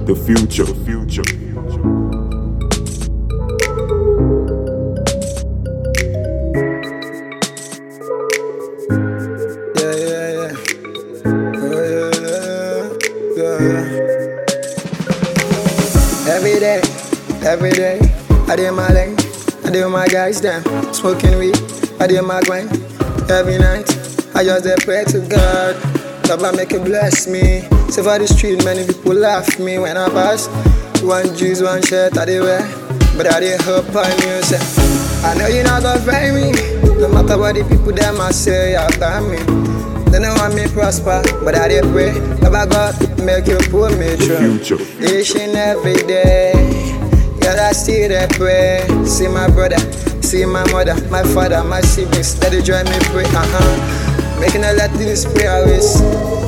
the future, the future. Yeah, yeah, yeah. Yeah, yeah, yeah, yeah. Every day, every day, I do my lane, I do my guys them, smoking weed, I do my grind. Every night, I just dey pray to God, God make it bless me. So for the street, many people laugh me when I pass. One juice, one shirt, I dey wear, but I dey hope on you. Say, I know you not gonna find me, no matter what the people them I say about me. They don't want me prosper, but I dey pray. Baba God, make you pull me through. future. Each and every day, yeah, I still dey pray. See my brother, see my mother, my father, my siblings, that they join me pray. Uh huh. Making a let this prayer waste.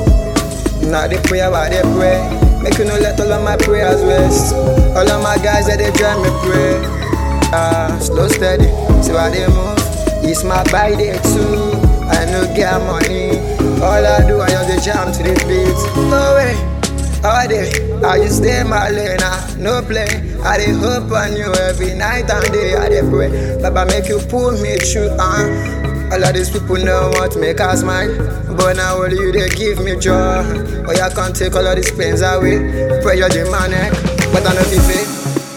Not the prayer, but they pray. Make you no let all of my prayers waste. All of my guys that they join me pray. Ah, slow steady, see why they move. It's my by day too. I no get money. All I do, I just dey jam to the beat. No way. All day, I just stay in my lane, ah, no play. I dey hope on you every night and day. I dey pray, Baba make you pull me through. Uh. All of these people know what to make us smile, but now only you they give me joy. Oh, you can't take all of these pains away. Pressure the man neck, but I know if it.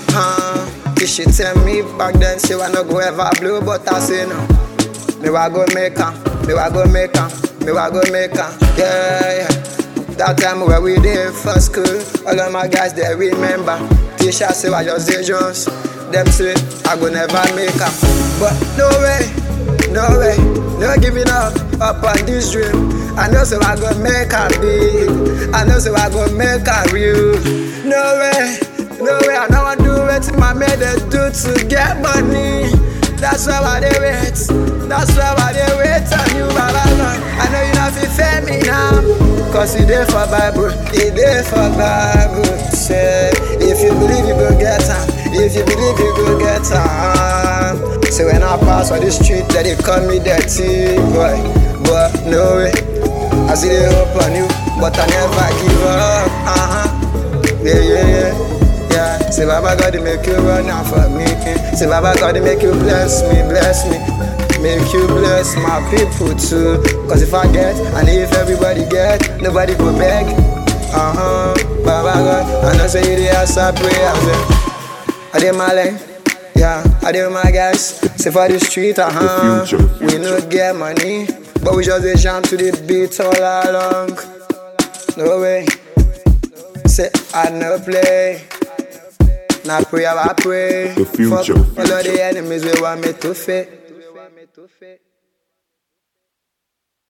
Huh? You should tell me back then, say I no go ever blow, but I say no. Me wa go make am, me wa go make am, me wa go make am, yeah, yeah. That time where we did for school, all of my guys they remember. Teacher say I just did Jones, them say I go never make am, but no way, no way, no giving up up on this dream. I know so I go make am big, I know so I go make am real. No way, no way, I know I do it. My made they do to get money. That's why I dey wait. That's why I dey wait on you, Baba God. I know you not fit fail me now. Cause you there for Bible, you there for Bible. Say, if you believe you go get am, if you believe you go get am. So when I pass on the street, that they call me dirty boy. But no way, I see the hope on you, but I never give up. Uh-huh. Yeah, yeah, yeah. Yeah, say Baba God, they make you run out for me. Say Baba God, they make you bless me, bless me. Make you bless my people too. Cause if I get, and if everybody get, nobody go beg. Uh huh. Baba God, I know say you the answer prayers. Yeah. I did my lane. Yeah, I did my guys. Say for the street, uh huh. The future, the We no future. get money, but we just dey jam to the beat all along. No way. Say I no play. Now pray, I pray. The future, Fuck all of future. the enemies we want me to fit.